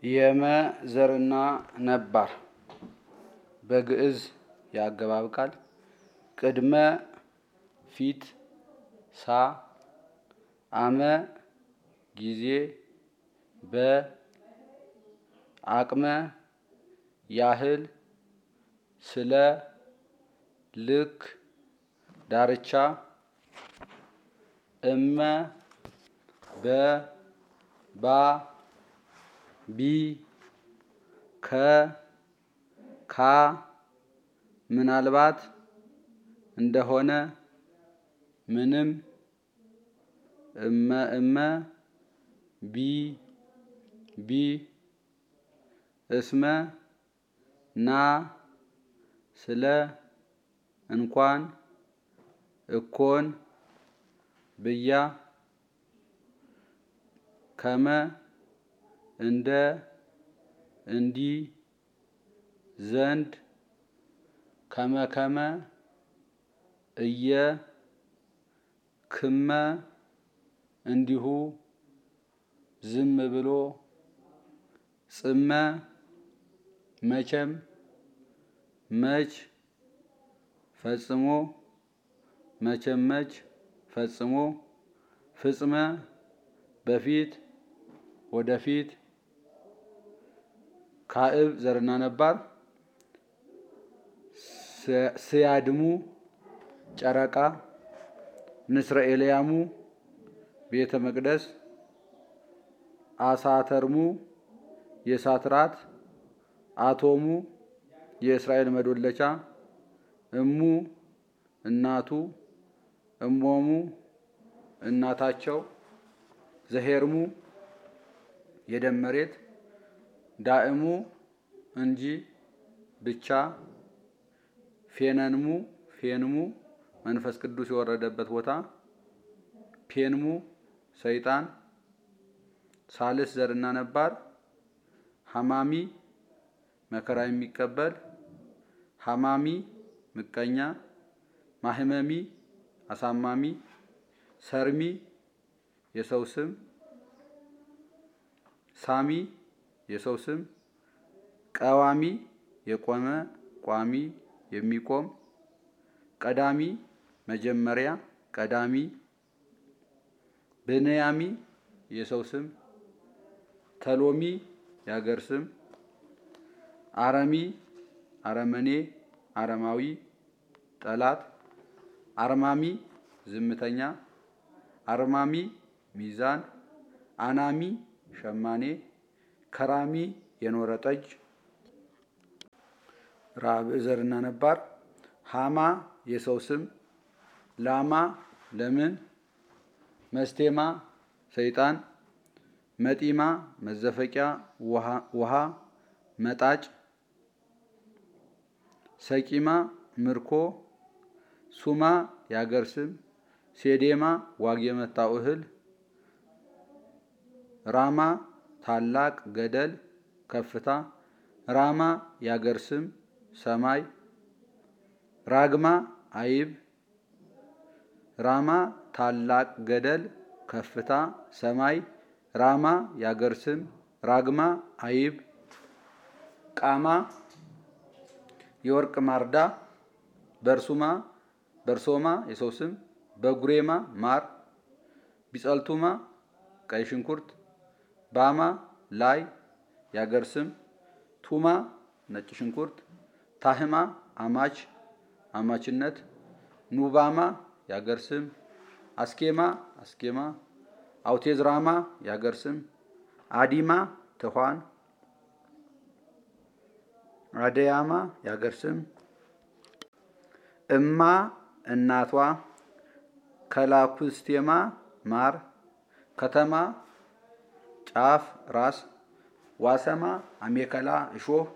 የመ ዘርና ነባር በግዕዝ የአገባብ ቃል ቅድመ ፊት ሳ አመ ጊዜ በ አቅመ ያህል ስለ ልክ ዳርቻ እመ በ ባ ቢ ከ ካ ምናልባት እንደሆነ ምንም እመ እመ ቢ ቢ እስመ ና ስለ እንኳን እኮን ብያ ከመ እንደ እንዲህ ዘንድ ከመከመ እየ ክመ እንዲሁ ዝም ብሎ ጽመ መቼም መች ፈጽሞ መቼም መች ፈጽሞ ፍጽመ በፊት ወደፊት ካዕብ ዘርና ነባር ስያድሙ ጨረቃ ንስረ ኤልያሙ ቤተ መቅደስ አሳተርሙ የእሳት ራት አቶሙ የእስራኤል መዶለቻ እሙ እናቱ እሞሙ እናታቸው ዘሄርሙ የደም መሬት ዳእሙ እንጂ ብቻ ፌነንሙ ፌንሙ መንፈስ ቅዱስ የወረደበት ቦታ ፔንሙ ሰይጣን ሳልስ ዘርና ነባር ሐማሚ መከራ የሚቀበል ሐማሚ ምቀኛ ማህመሚ አሳማሚ ሰርሚ የሰው ስም ሳሚ የሰው ስም ቀዋሚ የቆመ ቋሚ የሚቆም ቀዳሚ መጀመሪያ ቀዳሚ ብንያሚ የሰው ስም ተሎሚ የሀገር ስም አረሚ አረመኔ አረማዊ ጠላት አርማሚ ዝምተኛ አርማሚ ሚዛን አናሚ ሸማኔ ከራሚ የኖረ ጠጅ ራብዕ ዘርና ነባር ሃማ የሰው ስም ላማ ለምን መስቴማ ሰይጣን መጢማ መዘፈቂያ ውሃ መጣጭ ሰቂማ ምርኮ ሱማ የአገር ስም ሴዴማ ዋግ የመታው እህል ራማ ታላቅ ገደል ከፍታ ራማ የአገር ስም ሰማይ ራግማ አይብ ራማ ታላቅ ገደል ከፍታ ሰማይ ራማ የአገር ስም ራግማ አይብ ቃማ የወርቅ ማርዳ በርሱማ በርሶማ የሰው ስም በጉሬማ ማር ቢጸልቱማ ቀይ ሽንኩርት ባማ ላይ የአገር ስም ቱማ ነጭ ሽንኩርት ታህማ አማች አማችነት ኑባማ የአገር ስም አስኬማ አስኬማ አውቴዝራማ የአገር ስም አዲማ ትኋን አደያማ የአገር ስም እማ እናቷ ከላኩስቴማ ማር ከተማ ጫፍ ራስ ዋሰማ አሜከላ እሾህ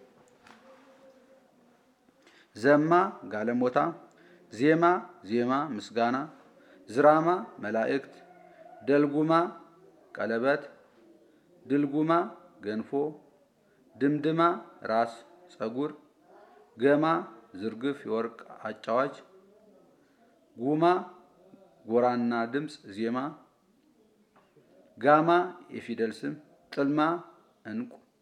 ዘማ ጋለሞታ ዜማ ዜማ ምስጋና ዝራማ መላእክት ደልጉማ ቀለበት ድልጉማ ገንፎ ድምድማ ራስ ጸጉር ገማ ዝርግፍ የወርቅ አጫዋች ጉማ ጎራና ድምፅ ዜማ ጋማ የፊደል ስም ጥልማ እንቁ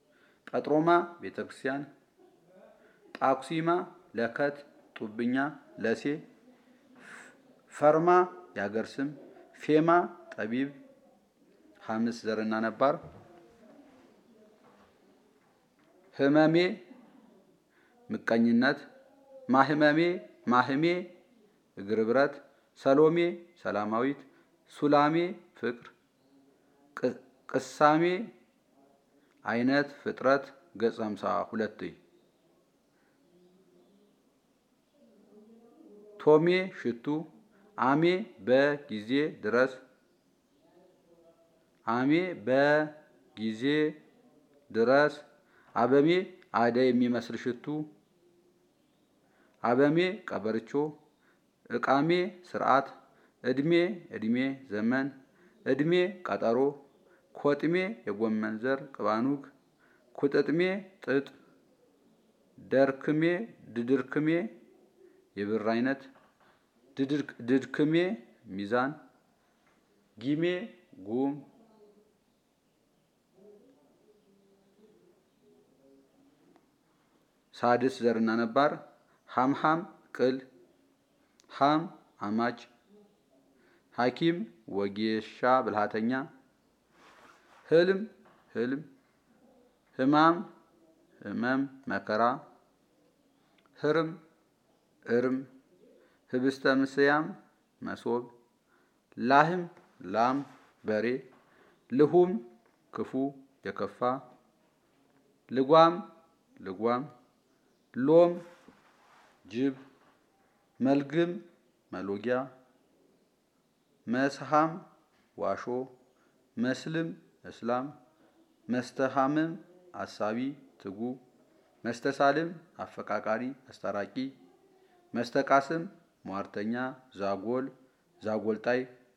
ቀጥሮማ ቤተ ክርስቲያን፣ ጣኩሲማ ለከት ጡብኛ ለሴ፣ ፈርማ የአገር ስም፣ ፌማ ጠቢብ ሐምስ ዘርና ነባር፣ ህመሜ ምቀኝነት፣ ማህመሜ ማህሜ እግር ብረት፣ ሰሎሜ ሰላማዊት፣ ሱላሜ ፍቅር፣ ቅሳሜ አይነት ፍጥረት ገጽ ሃምሳ ሁለት ቶሜ ሽቱ፣ አሜ በጊዜ ድረስ፣ አሜ በጊዜ ድረስ፣ አበሜ አደይ የሚመስል ሽቱ፣ አበሜ ቀበርቾ፣ እቃሜ ስርዓት፣ እድሜ እድሜ ዘመን፣ እድሜ ቀጠሮ፣ ኮጥሜ የጎመን ዘር ቅባኑግ፣ ኩጥጥሜ ጥጥ፣ ደርክሜ ድድርክሜ የብር አይነት፣ ድድክሜ ሚዛን፣ ጊሜ ጉም፣ ሳድስ ዘርና ነባር፣ ሐምሐም ቅል፣ ሐም አማች፣ ሐኪም ወጌሻ ብልሃተኛ፣ ህልም ህልም፣ ህማም ህመም መከራ፣ ህርም እርም፣ ህብስተ ምስያም መሶብ፣ ላህም ላም በሬ፣ ልሁም ክፉ የከፋ፣ ልጓም ልጓም፣ ሎም ጅብ፣ መልግም መሎጊያ፣ መስሃም ዋሾ፣ መስልም እስላም፣ መስተሃምም አሳቢ ትጉ፣ መስተሳልም አፈቃቃሪ አስታራቂ፣ መስተቃስም ሟርተኛ ዛጎል ዛጎልጣይ፣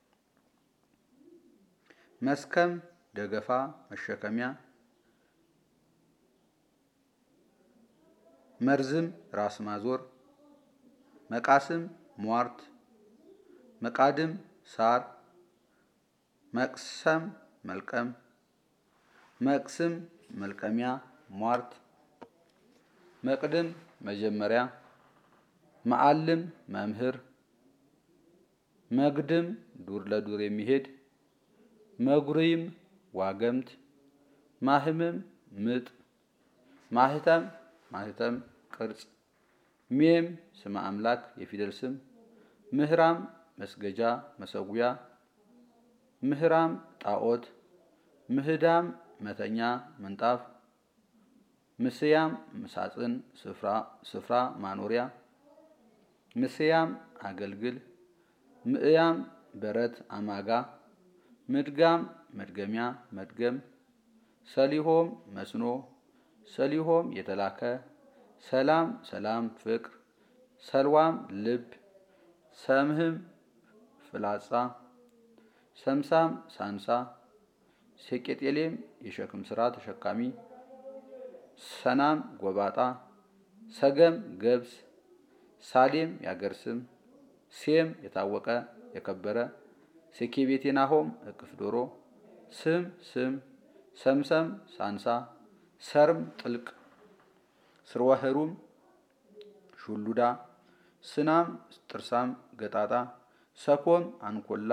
መስከም ደገፋ መሸከሚያ፣ መርዝም ራስ ማዞር፣ መቃስም ሟርት፣ መቃድም ሳር፣ መቅሰም መልቀም፣ መቅስም መልቀሚያ ሟርት፣ መቅድም መጀመሪያ፣ መዓልም መምህር፣ መግድም ዱር ለዱር የሚሄድ፣ መጉሪም ዋገምት፣ ማህምም ምጥ፣ ማህተም ማህተም ቅርጽ፣ ሜም ስመ አምላክ የፊደል ስም፣ ምህራም መስገጃ መሰጉያ፣ ምህራም ጣዖት፣ ምህዳም መተኛ ምንጣፍ፣ ምስያም ምሳጥን ስፍራ ማኖሪያ፣ ምስያም አገልግል፣ ምእያም በረት አማጋ፣ ምድጋም መድገሚያ መድገም፣ ሰሊሆም መስኖ፣ ሰሊሆም የተላከ፣ ሰላም ሰላም ፍቅር፣ ሰልዋም ልብ፣ ሰምህም ፍላጻ፣ ሰምሳም ሳንሳ፣ ሴቄጤሌም የሸክም ሥራ ተሸካሚ፣ ሰናም ጎባጣ፣ ሰገም ገብስ፣ ሳሌም ያገር ስም፣ ሴም የታወቀ የከበረ፣ ሴኬቤቴናሆም እቅፍ ዶሮ፣ ስም ስም፣ ሰምሰም ሳንሳ፣ ሰርም ጥልቅ፣ ስርወህሩም ሹሉዳ፣ ስናም ጥርሳም ገጣጣ፣ ሰኮም አንኮላ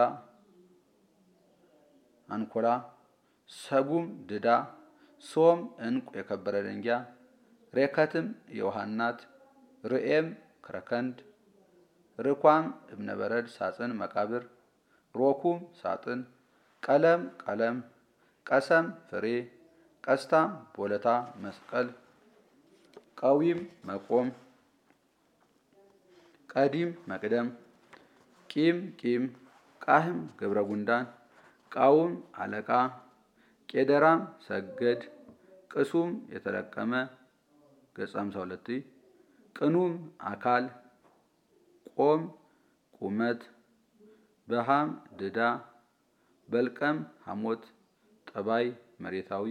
አንኮላ፣ ሰጉም ድዳ፣ ሶም እንቁ የከበረ ደንጊያ፣ ሬከትም የውሃ እናት፣ ርኤም ክረከንድ፣ ርኳም እብነበረድ ሳጥን መቃብር፣ ሮኩም ሳጥን፣ ቀለም ቀለም፣ ቀሰም ፍሬ፣ ቀስታም ቦለታ መስቀል፣ ቀዊም መቆም፣ ቀዲም መቅደም፣ ቂም ቂም፣ ቃህም ገብረ ጉንዳን፣ ቃውም አለቃ፣ ቄደራም ሰገድ፣ ቅሱም የተለቀመ ገጽ ሃምሳ ሁለት ቅኑም አካል፣ ቆም ቁመት፣ በሃም ድዳ፣ በልቀም ሐሞት፣ ጠባይ መሬታዊ፣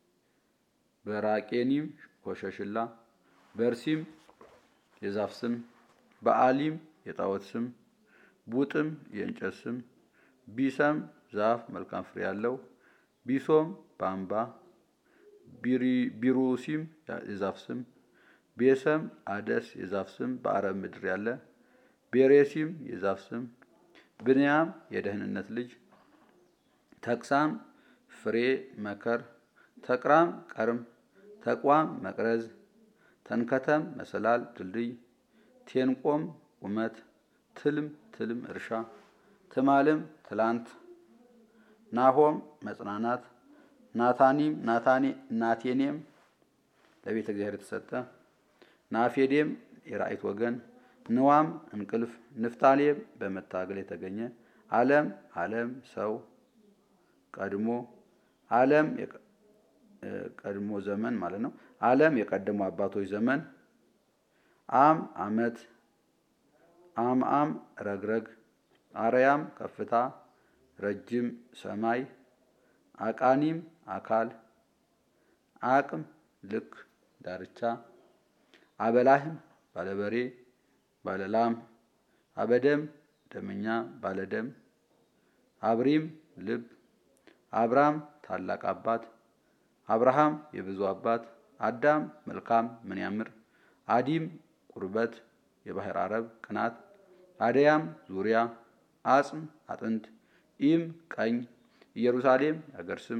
በራቄኒም ኮሸሽላ፣ በርሲም የዛፍ ስም፣ በአሊም የጣዖት ስም፣ ቡጥም የእንጨት ስም፣ ቢሰም ዛፍ መልካም ፍሬ ያለው፣ ቢሶም ባምባ፣ ቢሩሲም የዛፍ ስም፣ ቤሰም አደስ የዛፍ ስም በአረብ ምድር ያለ፣ ቤሬሲም የዛፍ ስም፣ ብንያም የደህንነት ልጅ፣ ተቅሳም ፍሬ መከር፣ ተቅራም ቀርም፣ ተቋም መቅረዝ፣ ተንከተም መሰላል ድልድይ፣ ቴንቆም ቁመት፣ ትልም ትልም እርሻ፣ ትማልም ትላንት፣ ናሆም መጽናናት፣ ናታኒም ናቴኔም ለቤተ እግዚአብሔር የተሰጠ፣ ናፌዴም የራእይት ወገን፣ ንዋም እንቅልፍ፣ ንፍታሌም በመታገል የተገኘ፣ ዓለም ዓለም ሰው ቀድሞ ዓለም ቀድሞ ዘመን ማለት ነው። ዓለም የቀደሙ አባቶች ዘመን፣ አም ዓመት፣ አም አም ረግረግ፣ አርያም ከፍታ፣ ረጅም ሰማይ፣ አቃኒም አካል፣ አቅም ልክ ዳርቻ፣ አበላህም ባለበሬ ባለላም፣ አበደም ደመኛ ባለደም፣ አብሪም ልብ፣ አብራም ታላቅ አባት፣ አብርሃም የብዙ አባት፣ አዳም መልካም ምን ያምር፣ አዲም ቁርበት የባህር አረብ ቅናት፣ አደያም ዙሪያ፣ አጽም አጥንት፣ ኢም ቀኝ፣ ኢየሩሳሌም የአገር ስም፣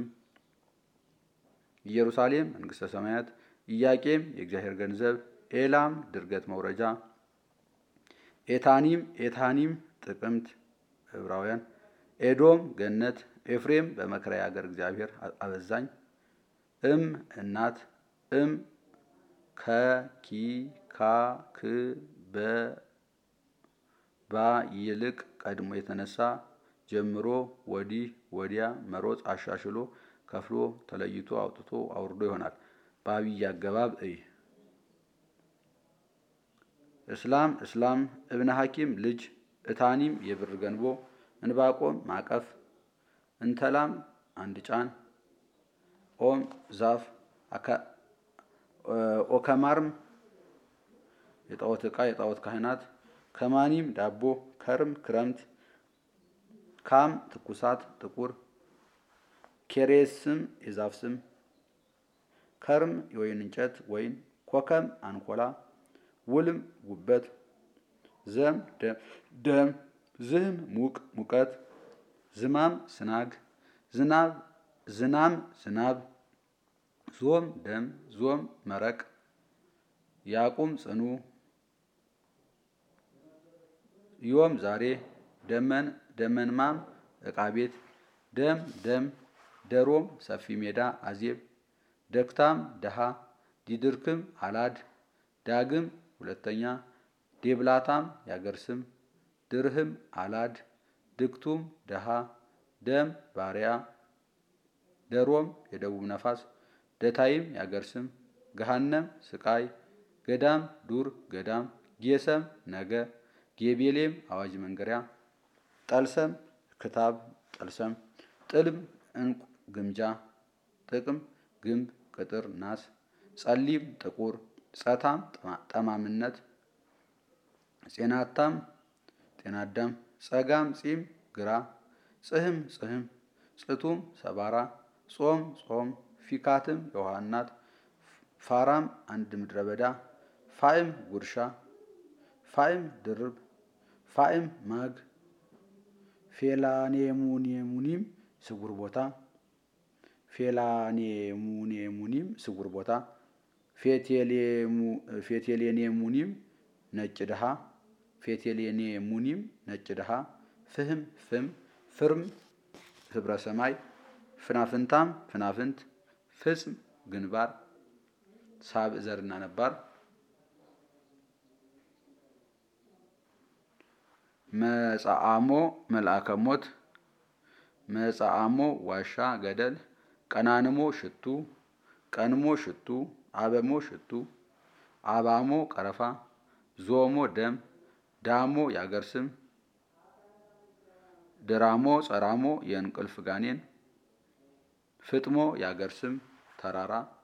ኢየሩሳሌም መንግሥተ ሰማያት፣ ኢያቄም የእግዚአብሔር ገንዘብ፣ ኤላም ድርገት መውረጃ፣ ኤታኒም ኤታኒም ጥቅምት ዕብራውያን፣ ኤዶም ገነት፣ ኤፍሬም በመከራ አገር እግዚአብሔር አበዛኝ፣ እም እናት፣ እም ከኪ ካ ክ በ ባ ይልቅ ቀድሞ የተነሳ ጀምሮ ወዲህ ወዲያ መሮጥ አሻሽሎ ከፍሎ ተለይቶ አውጥቶ አውርዶ ይሆናል። በአብይ አገባብ እይ እስላም እስላም እብነ ሐኪም ልጅ እታኒም የብር ገንቦ እንባቆም ማቀፍ እንተላም አንድ ጫን ኦም ዛፍ ኦከማርም የጣዖት ዕቃ የጣዖት ካህናት ከማኒም ዳቦ ከርም ክረምት ካም ትኩሳት ጥቁር ኬሬስም የዛፍ ስም ከርም የወይን እንጨት ወይን ኮከም አንኮላ ውልም ጉበት ዘም ደም ዝህም ሙቅ ሙቀት ዝማም ስናግ ዝናብ ዝናም ዝናብ ዞም ደም ዞም መረቅ ያቁም ጽኑ ዮም ዛሬ ደመን ደመንማም ዕቃ ቤት ደም ደም ደሮም ሰፊ ሜዳ አዜብ ደክታም ደሃ ዲድርክም አላድ ዳግም ሁለተኛ ዴብላታም ያገር ስም ድርህም አላድ ድክቱም ደሃ ደም ባሪያ ደሮም የደቡብ ነፋስ ደታይም ያገር ስም ገሃነም ስቃይ ገዳም ዱር ገዳም ጌሰም ነገ ጌቤሌም አዋጅ መንገሪያ ጠልሰም ክታብ ጠልሰም ጥልም እንቁ ግምጃ ጥቅም ግንብ ቅጥር ናስ ጸሊም ጥቁር ጸታም ጠማምነት ጼናታም ጤናዳም ጸጋም ጺም ግራ ጽህም ጽህም ጽቱም ሰባራ ጾም ጾም ፊካትም የውሃ እናት ፋራም አንድ ምድረ በዳ ፋይም ጉርሻ ፋይም ድርብ ፋይም ማግ ፌላኔሙኔሙኒም ስጉር ቦታ ፌላኔሙኔሙኒም ስጉር ቦታ ፌቴሌኔሙኒም ነጭ ድሃ ፌቴሌኔሙኒም ነጭ ድሃ ፍህም ፍም ፍርም ህብረ ሰማይ ፍናፍንታም ፍናፍንት ፍጽም ግንባር ሳብዕ ዘርና ነባር መጻአሞ መልአከ ሞት መጻአሞ ዋሻ ገደል ቀናንሞ ሽቱ ቀንሞ ሽቱ አበሞ ሽቱ አባሞ ቀረፋ ዞሞ ደም ዳሞ ያገር ስም ድራሞ ጸራሞ የእንቅልፍ ጋኔን ፍጥሞ ያገር ስም ተራራ